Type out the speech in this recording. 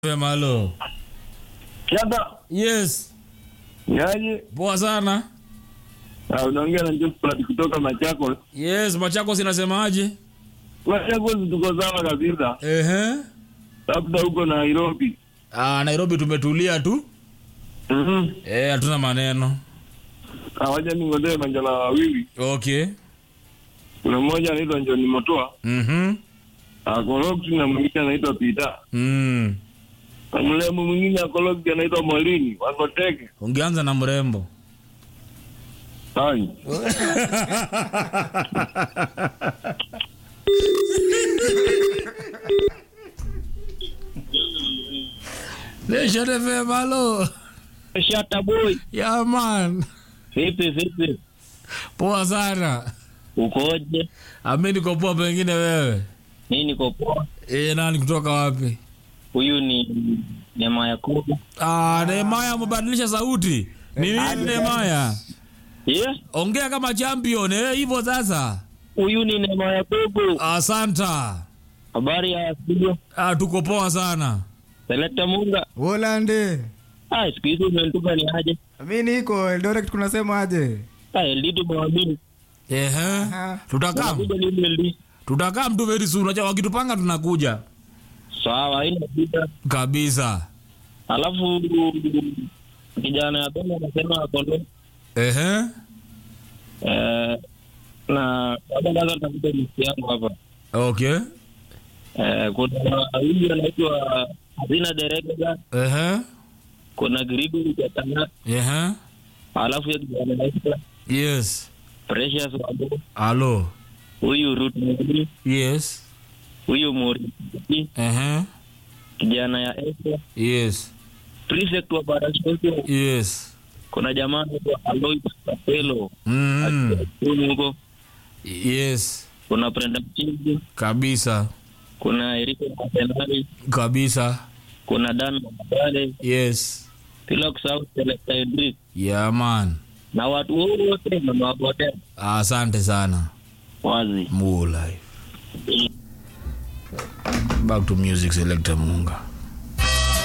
Malo. Shaba, Yes. yaje? Poa sana. Ah, unaongea na Josephat kutoka Machakos. Yes, Machakos inasemaje? Machakos tuko sawa kabisa, Ehe. labda huko Nairobi. Ah, Nairobi tumetulia tu. Mhm. Eh, hatuna maneno. Hawaja ningojee manjala wawili. Okay. Kuna mmoja anaitwa John Motoa, Mhm. Akoloksi na mwingine anaitwa Peter. Mm. Na mlemo mwingine Akoloksi anaitwa Molini, wako teke. Ungeanza na mrembo. Hai. Nation FM Malo. Shata boy. Yeah man. Vipi vipi? Poa sana. Ukoje? Ami niko poa pengine wewe. Mimi niko poa. Eh, nani kutoka wapi? Huyu ni Neema Yakubu. Ah, Nehemaya amebadilisha sauti. Ni nini Nehemaya? Yeah? Ongea kama champion eh, hivyo sasa. Huyu ni Neema Yakubu. Asanta. Habari ya studio. Ah, tuko poa sana. Selekta Munga. Volande. Ah, siku hizi umenituka ni aje? Mi niko Eldoret kunasema aje? Ah, LD tumewamini. Ehe. Aha. Tutakam. Unakuja lini LD? Tutakam tu very soon. Acha wakitupanga tunakuja. Sawa, haina shida. Kabisa. Alafu kijana ya Bena anasema kondo. Ehe. Eh, na labda kwanza tafuta listi yangu hapa. Okay. Eh, kuna huyu anaitwa Hazina Dereka, Ehe. kuna Gribu Jatana, Ehe. alafu ya kijana anaitwa Yes. Precious Wabo, Alo. huyu Ruth Mugri, Yes. huyu Muri, Ehe. kijana ya Esther, Yes. prefect wa Barashosho, Yes. kuna jamaa anaitwa Alois Kapelo Mm. huyu huko, Yes. kuna Brenda Mchizi, Kabisa. kuna Eriko Masenari, Kabisa. kuna Dan Mabale, Yes. bila kusahau Selecta Idris Yeah man. na watu wote namewapotea Asante sana. wazi. More life. Back to music selector Munga.